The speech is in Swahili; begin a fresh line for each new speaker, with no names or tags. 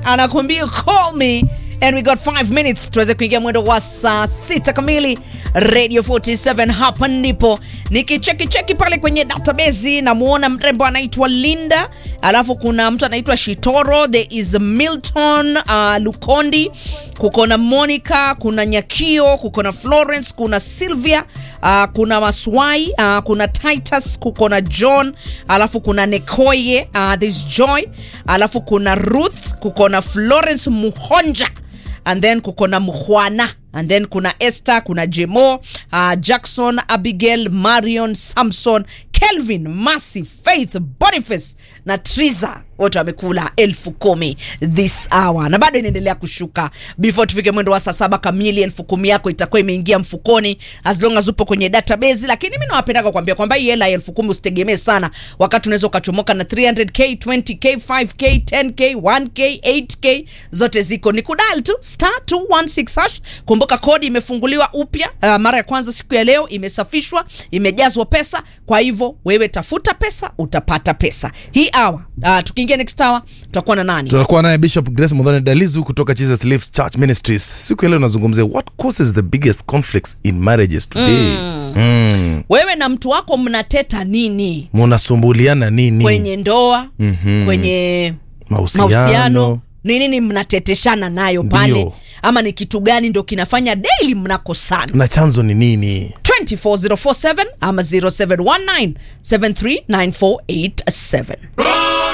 anakuambia call me and we got 5 minutes tuweze kuingia mwendo wa saa sita kamili radio 47 hapa ndipo nikicheki cheki pale kwenye database namuona mrembo anaitwa linda alafu kuna mtu anaitwa shitoro there is milton uh, lukondi kuko na monica kuna nyakio kuko na florence kuna sylvia uh, kuna maswai uh, kuna titus kuko na john alafu kuna nekoye uh, this joy alafu kuna ruth kuko na florence muhonja and then kuko na mhwana and then kuna esther kuna jemo uh, jackson abigail marion samson kelvin masi faith boniface na triza wote wamekula elfu kumi this hour na bado inaendelea kushuka before tufike mwendo wa saa saba kamili elfu kumi yako itakuwa imeingia mfukoni as long as upo kwenye database lakini mi nawapendaga kuambia kwamba hii hela ya elfu kumi usitegemee sana wakati unaweza ukachomoka na 300k 20k 5k 10k 1k 8k zote ziko ni kudal tu star 216 hash kumbuka kodi imefunguliwa upya uh, mara ya kwanza siku ya leo imesafishwa imejazwa pesa kwa hivyo wewe tafuta pesa utapata pesa hii hour uh, tukiingia next hour tutakuwa na nani
tunakuwa naye bishop grace mudhone dalizu kutoka jesus lives church ministries siku ya leo nazungumzia what causes the biggest conflicts in marriages today mm. Mm.
wewe na mtu wako mnateta nini
munasumbuliana nini
kwenye ndoa mm-hmm. kwenye
mahusiano
mahusiano ni nini mnateteshana nayo pale
Ndio.
ama ni kitu gani ndo kinafanya daily mnakosana
na chanzo ni nini
24047 ama 0719 739487